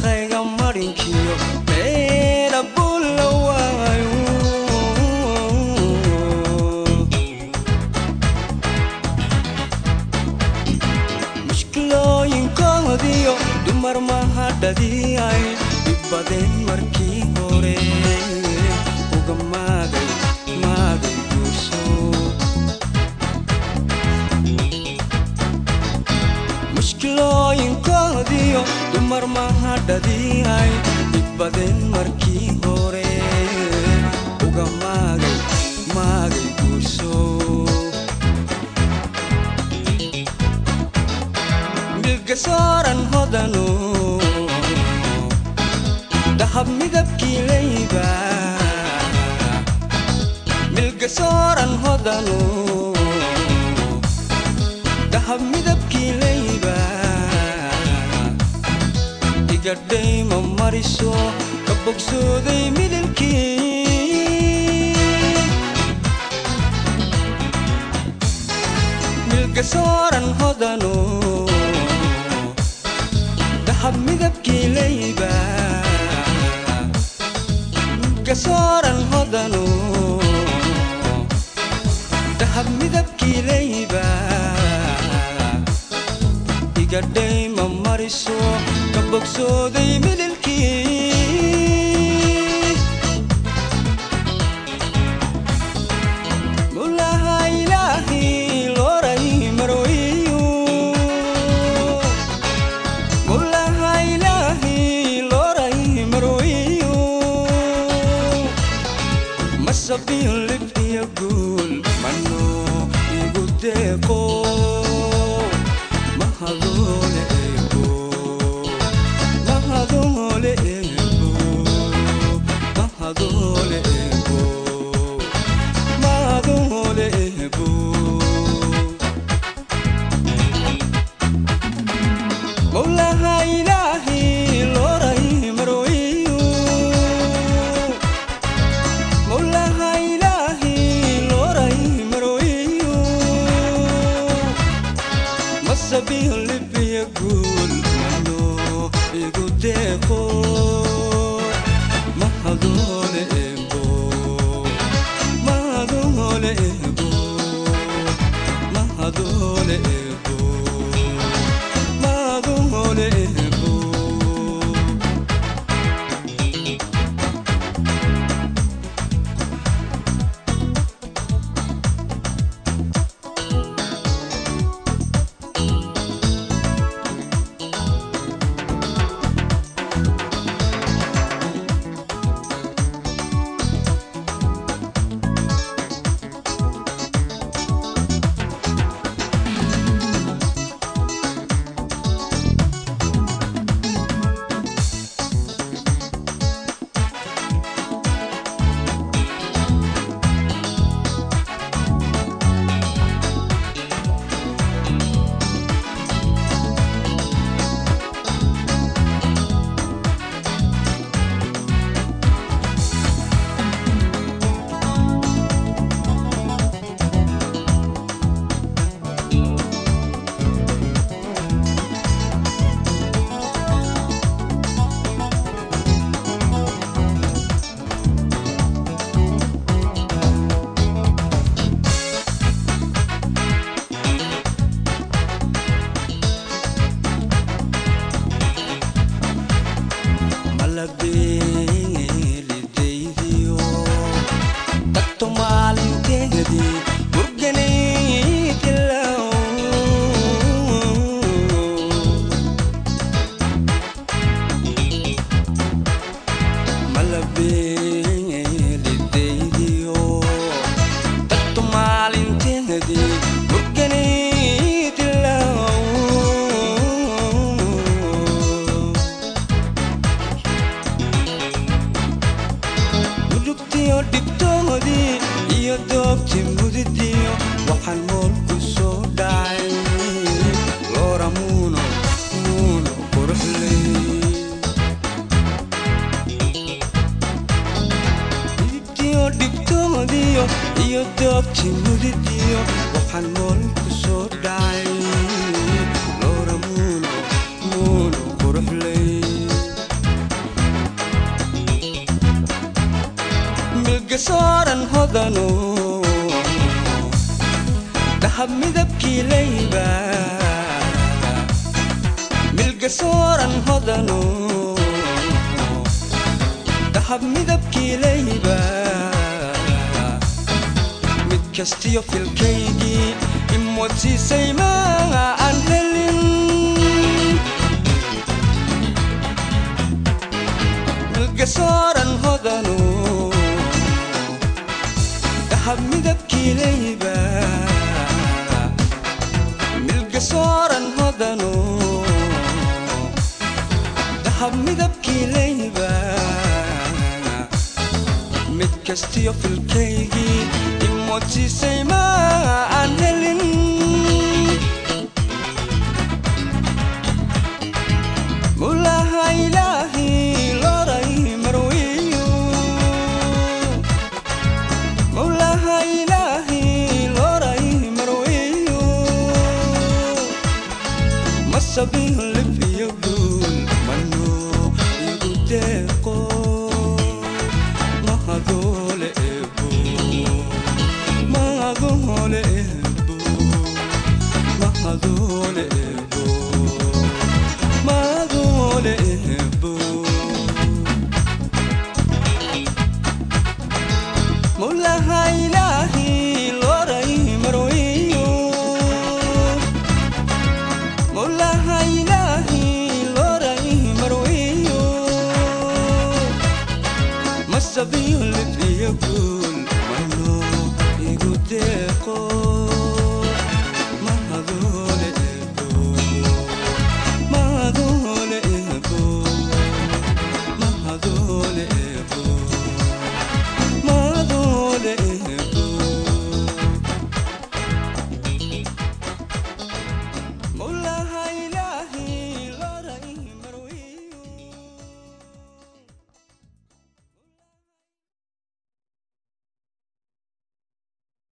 makhayga marinkiyo meela bulla waayo mushkilooyinkoodiyo dumar mahadhadii ay dhibadeen markii hore uga maagay maagay guurso mushkilooyinkoodiyo dumar mahadhadii ay dhibadeen markii hore uga maagay maagay guurso milgasooran hodanu dahab midabkii layba milgasooran hodanu dahab midabkii layba igadhayma mariso ka bogsooday midilkii milgasooran hodanu dahab midabkii layba milgasooran hodanu dahab midabkii layba igadhayma mariso ka bogsooday midilkii mulaha ilaahi looray marwayu mulaha ilaahi looray marwayu masabiin lib iyo guul mano igu deeqo mahadoole eego mahadoole eego mahadoole eego mahadoole eego mawlaha ilaahi looray marwayu mawlaha ilaahi looray marwayu masabiin libiya guul mano igu deeqo mahadoole eego mahadoole eego mahadoole eego mahadoole eego malabeelidaydiyo dadto maalinteedii burganay dilow malabeelidaydiyo dadto maalinteedii burganay dilow mudugtiyo dhibtoodii iyo doobti mudidiyo waxaan mool ku soo dhacay loora muuno muuno quruxley midibtiyo dhibtoodiyo iyo doobti mudidiyo waxaan mool ku soo dhacay loora muuno muuno quruxley milga sooran hodano dahab midabkii layba milga sooran hodano dahab midabkii layba mid kastiyo filkaygii imodsiisay ma aan helin milga sooran hodano dahab midabkii layba milga sooran hodano dahab midabkii layba mid kastiyo filkaygii imodsiisay ma aan helin